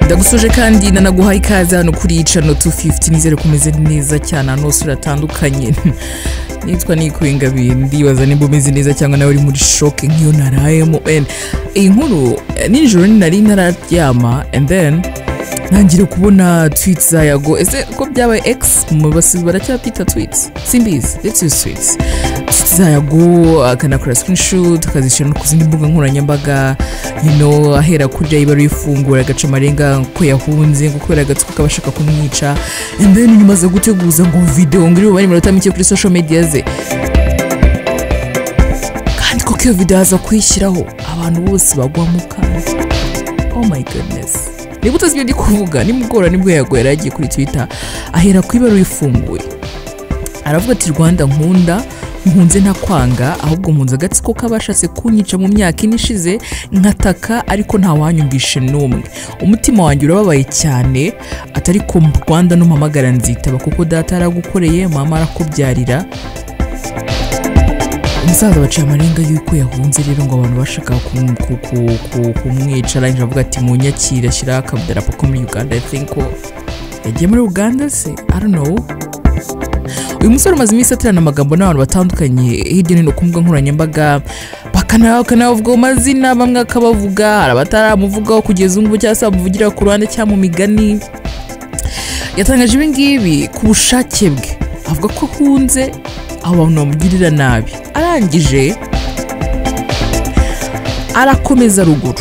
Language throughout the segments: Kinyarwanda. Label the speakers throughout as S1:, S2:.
S1: ndagusoje kandi nanaguhaye ikaze hano kuri icano 250 nizere kumeze neza cyane ahantu hose uratandukanye nitwa nikuye ingabire ndibaza nimba umeze neza cyangwa nawe uri muri shoke nk'iyo narayemo and iyi nkuru eh, nijoro nari ntararyama and then ntangira kubona tweets za yago ese ko byabaye x mu basizi baracyatwita tweets simbizi let's use tweets tweets za yago akanakora screenshot akazishyira no ku zindi mbuga nkoranyambaga you know ahera kurya iba ari ifungura agaca amarenga ko yahunze ngo kubera agatsiko kaba ashaka kumwica and then nyuma aza guteguza ngo video ngo iri bubare iminota mike kuri social media ze kandi koko iyo video aza kuyishyiraho abantu bose bagwamo kandi oh my goodness niba utazi ibyo ndi kuvuga nimugora nibwo yago yari agiye kuri twitter ahera ku ibara rifunguye aravuga ati rwanda nkunda nkunze ntakwanga ahubwo mpunze agatsiko k'abashatse kunyica mu myaka ine ishize nkataka ariko ntawanyumvishe n'umwe umutima wanjye urababaye cyane atari ko rwanda n'umpamagara nzitaba kuko data yaragukoreye mama arakubyarira umusaza baciye amarenga y'uko yahunze rero ngo abantu bashaka kum- ku- ku- ku- kumwica arangije avuga ati mu nyakira ashyiraho akadarapo ko muri uganda i think ko yagiye muri uganda se i don't know uyu musore umaze iminsi aterana amagambo n'abantu batandukanye hirya no hino ku mbuga nkoranyambaga bakana- bakanavugaho amazina bamwe akabavuga hari abataramuvugaho kugeza ubu ngubu cyangwa se bamuvugira ku ruhande cyangwa mu migani yatangaje ibi ngibi ku bushake bwe avuga ko akunze aho abantu bamugirira nabi arangije arakomeza ruguru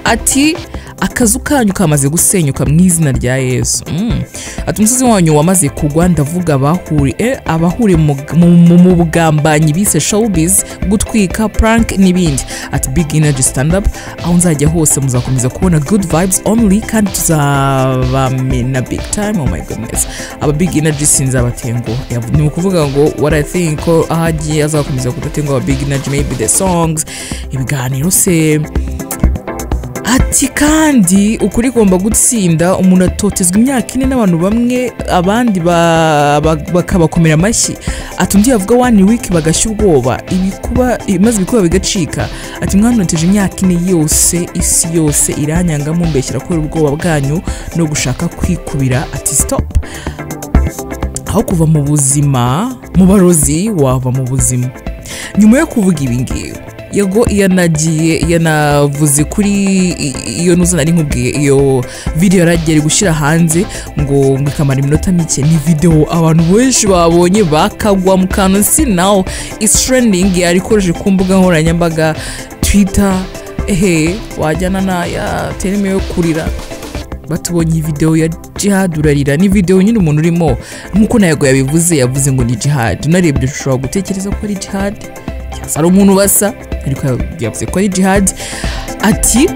S1: ati akazu kanyu kamaze gusenyuka mu izina rya yesu Mm. ati umusozi wanyu wamaze kugwa ndavuga abahure eh, abahure mu- mu- mu mu bugambanyi bise showbiz gutwika prank n'ibindi ati big energy stand up aho nzajya hose muzakomeza kubona good vibes only kandi tuzabamena big time oh my goodness aba big energy sinzabatenguha Yav- ni ukuvuga ngo what i think ko aho agiye azakomeza kudatenguha aba big energy maybe the songs ibiganiro se ati kandi ukuri igomba gutsinda umuntu atotezwa imyaka ine n'abantu bamwe abandi ba- ba- bakabakomera amashyi ati undi yavuga wani wiki bagashya ubwoba ibikuba i- maze ibikuba bigacika ati mwanoteje imyaka ine yose isi yose iranyangamo mbeshyira kubera ubwoba bwanyu no gushaka kwikubira ati stop aho kuva mu buzima mu barozi wava mu buzima nyuma yo kuvuga ibi ngibi yego yanagiye yanavuze kuri i- iyo nuzo nari nkubwiye iyo video yaragiye ari gushyira hanze ngo ngo ikamara iminota mike ni video abantu benshi babonye bakagwa mu kantu si nawo isi trending yarikoreshe ku mbuga nkoranyambaga twitter ehe wajyana na ya terime yo kurira batubonye video ya jihad urarira ni video nyine umuntu urimo nk'uko nayago yabivuze yavuze ngo ni jihad unarebye ushobora gutekereza ko ari jihad cyangwa se ari umuntu basa ariko yavuze ko ari jihad ati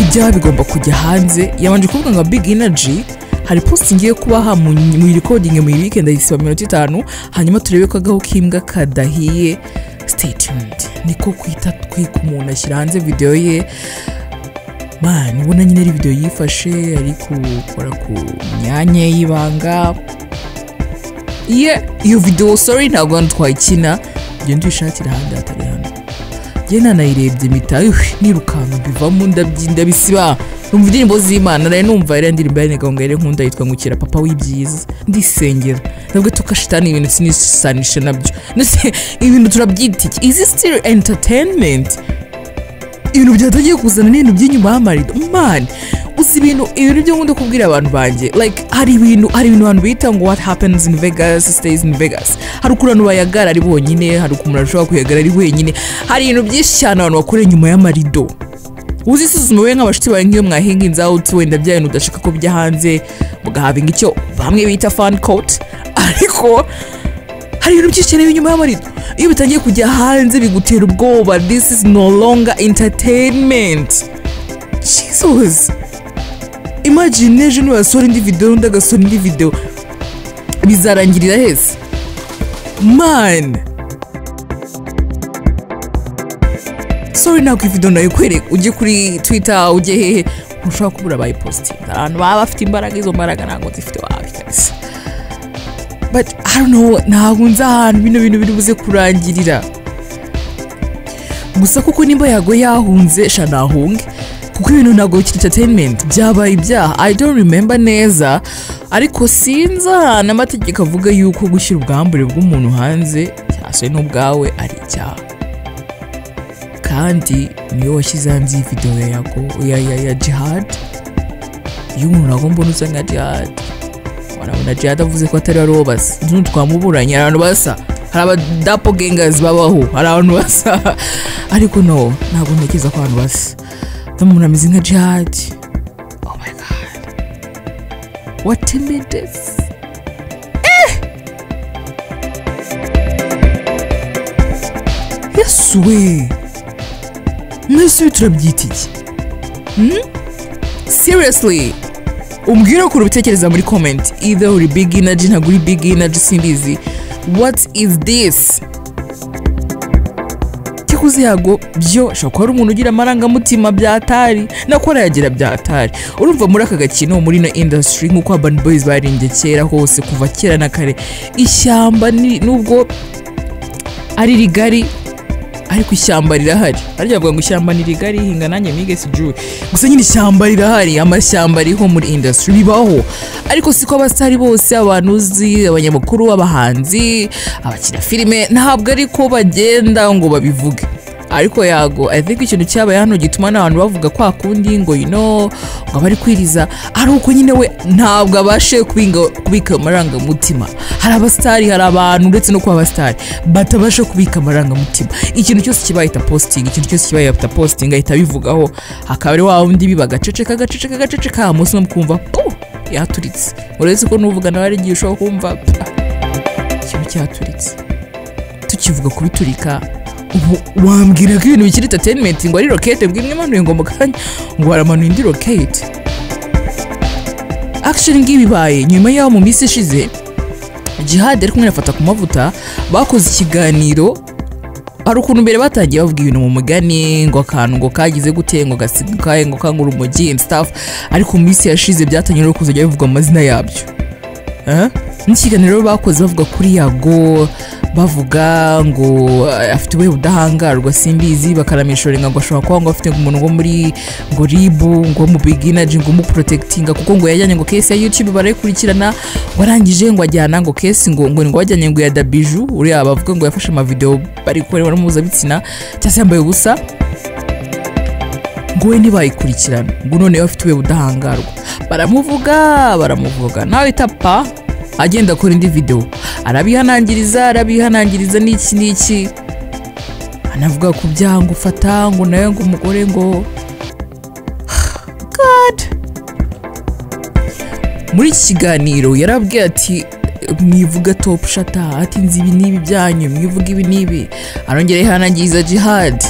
S1: ibyaha bigomba kujya hanze yabanje kuvuga ngo big energy hari post ngiye kubaha mu mu recording mu weekend ayisiba minota itanu hanyuma turebe ko agahu k'imbwa kadahiye stay tuned niko kwita twika umuntu ashyira hanze video ye man ubona nyine ari video yifashe ari gukora ku myanya y'ibanga ye iyo video sorry ntabwo hano twayikina genda uyishakire ahandi hatari hano njye nanayirebye mpita "Uy, nirukanka mbivamo ndabyi ndabisiba numva indirimbo z'imana nari numva yari indirimbo yari ngo yari nkunda yitwa ngukira papa w'ibyiza ndisengera nabwo tukashitani ibintu sinisanisha nabyo ndetse ibintu turabyita iki is it still entertainment ibintu byatangiye kuzana n'ibintu by'inyuma y'amarido mani gusa ibintu ibintu byo nkunda kubwira abantu banjye like hari ibintu hari ibintu abantu bita ngo what happens in vegas stays in vegas hari ukuntu bayagara ari bonyine hari ukuntu ashobora kuyagara ari wenyine hari ibintu byinshi cyane abantu bakorera inyuma y'amarido uzisuzuma wowe nk'abashuti bawe nk'iyo mwahinga inzawutu wenda bya bintu udashaka ko bijya hanze mugahabinga icyo bamwe bita fan coat ariko hari ibintu byinshi cyane biri inyuma y'amarido iyo bitangiye kujya hanze bigutera ubwoba this is no longer entertainment jesus imagine ejo nibasora indi video undi agasora indi video bizarangirira heza man sorry ntabwo video nayikwereka ujye kuri twitter ujye hehe ntushobora kubura bayipositinga abantu baba bafite imbaraga izo mbaraga ntabwo zifite wabi kabisa but I don't know ntabwo nzi ahantu bino bintu biri buze kurangirira gusa kuko nimba yago yahunze sha nahunge kuko ibintu ntabwo bikiri entertainment byabaye ibyaha i don't remember neza ariko sinzi ahantu amategeko avuga yuko gushyira ubwambure bw'umuntu hanze cyaswe n'ubwawe ari icyaha kandi niyo washyize hanze iyi videwo ya yago ya ya ya jihad iyo umuntu agomba usa nka jihad warabona jihad avuze ko atari ariwo basa n'ubu twamuburanye hari abantu basa hari abadapo gengazi babaho hari abantu basa ariko no ntabwo ntekereza ko abantu basa n'umuntu ameze nka jihad oh my god what a menace eh yesu we mwese ibi turabyita iki Hmm? seriously umbwire ukuntu ubitekereza muri comment either uri big energy ntabwo uri big energy simbizi what is this cyakoze yago byo shobora kuba ari umuntu ugira amarangamutima bya tari nako arayagira bya tari urumva muri aka gakino muri ino industry nk'uko urban boys barinze kera hose kuva kera na kare ishyamba ni- nubwo ari rigari ariko ishyamba rirahari ariko bavuga ngo ishyamba ni rigari hinga nanjye mwige sijuru gusa nyine ishyamba rirahari amashyamba ariho muri industry bibaho ariko siko abasitari bose abantu uzi abanyamakuru abahanzi abakina filime ntabwo ariko bagenda ngo babivuge ariko yago i think ikintu cyabaye hano gituma n'abantu bavuga kwa kundi ngo you know ngo abari kwiriza ari uko nyine we ntabwo abashe kubinga- kubika amarangamutima hari abasitari hari abantu uretse no kuba abasitari batabasha kubika amarangamutima ikintu cyose kiba ahita positingi ikintu cyose kiba ahita positingi ahita abivugaho hakaba ari wa wundi biba agaceceka agaceceka agaceceka hanyuma umunsi umwe kumva puh yaturitse uretse ko nuvuga nawe ari igihe ushobora kumva "Pah, ikintu cyaturitse tukivuga kubiturika ubu wambwira ko ibintu bikiri entertainment ngo ari rokete ngo imwe imanuye ngo mu kanya ngo baramanuye indi rokete action ng'ibibaye nyuma y'aho mu minsi ishize jihad ari kumwe na fata ku mavuta bakoze ikiganiro hari ukuntu mbere batangiye bavuga ibintu mu mugani ngo akantu ngo kagize gute ngo gasigukaye ngo kangura umugi and stuff ariko mu minsi yashize byatangiye no kuzajya bivugwa amazina yabyo Eh? n'ikiganiro bakoze bavuga kuri yago bavuga ngo eh, afite ubuhe budahangarwa simbizi bakanamwishorenga ngo ashobora kuba ngo afite umuntu wo muri ngo ribu ngo mu biginaji ngo umuprotekitinga kuko ngo yajyanye ngo kesi ya youtube barayikurikirana ngo arangije ngo ajyana ngo kesi ngo ngo ngo wajyanye ngo ya dabiju uriya bavuga ngo yafashe amavideo bari kureba no mpuzabitsina cyangwa se yambaye ubusa ngo we ntibayikurikirana ngo noneho afite ube budahangarwa baramuvuga baramuvuga nawe itapa agenda akora indi videwo arabihanangiriza arabihanangiriza n'iki n'iki anavuga ku byaha ngo ufata ngo nawe ngo umugore ngo God muri iki kiganiro yarabwiye ati mwivuga top shata ati nzi ibi n'ibi byanyu mwivuga ibi n'ibi arongera yihanangiriza jihad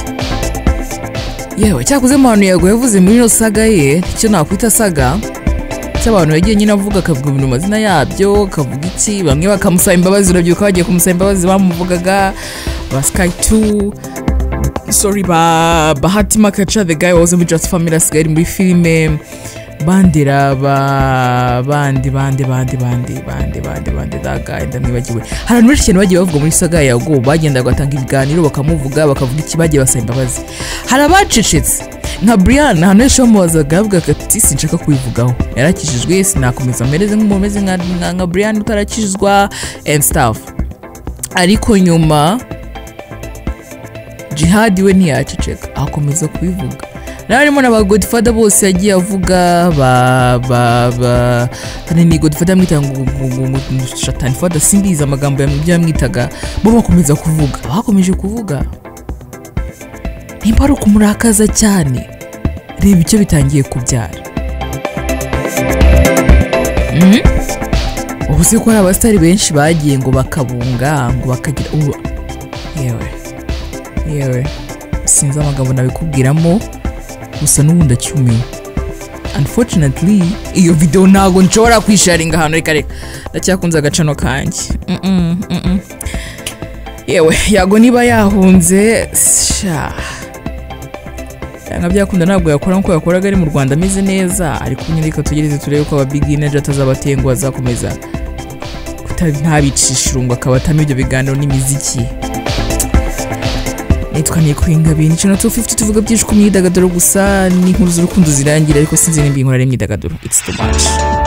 S1: yewe cyakuze ahantu yago yavuze muri ino saga ye icyo nakwita saga cy'abantu yagiye nyine avuga akavuga ibintu mu mazina yabyo akavuga iki bamwe bakamusaba imbabazi urabyibuka bagiye kumusaba imbabazi bamuvugaga ba sky 2 sorry ba bahati makaca the guy wahoze muri just family asigaye ari muri filime bandera ba bandi bandi bandi bandi bandi bandi bandi that guy ndamwibagiwe hari abantu benshi cyane bagiye bavuga muri saga ya go bagendaga batanga ibiganiro bakamuvuga bakavuga iki bagiye basaba imbabazi hari abacecetse nka brian ahantu henshi bamubazaga yavugaga ati sinshaka kubivugaho yarakijijwe sinakomeza mpereze nk'umuntu umeze nka- nka- nka brian utarakizwa and stuff ariko nyuma jihad we ntiyaceceka akomeza kubivuga nawe harimo na ba godfather bose yagiye avuga ba ba ba hano ni godfather yamwitaga ngo ngo- ngo- ngo- ngo shatani father simbizi amagambo yam- ibyo yamwitaga bo bakomeza kuvuga bakomeje kuvuga nimba ari ukumurakaza cyane reba icyo bitangiye kubyara Mhm. ubu se ko hari abasitari benshi bagiye ngo bakabunga ngo bakagira ubu yewe yewe sinzi amagambo nabikubwiramo gusa n'ubundi acyumiwe unfortunately iyo videwo ntabwo nshobora kwisharinga ahantu reka reka ndacyakunze agacano kanjye Mm-mm, mm-mm. yewe yago niba yahunze sha byanga byakunda ntabwo yakora nk'uko yakoraga ari mu rwanda ameze neza ariko nyine reka tugereze turebe ko ababiginaje atazaba atenguha azakomeza kuta- ntabicisha irungu akaba atamo ibyo biganiro n'imiziki nitwa niko ingabire nicyo na 250 tuvuga byinshi ku myidagaduro gusa n'inkuru z'urukundo zirangira ariko sinzi nimba iyi nkuru ari imyidagaduro it's too much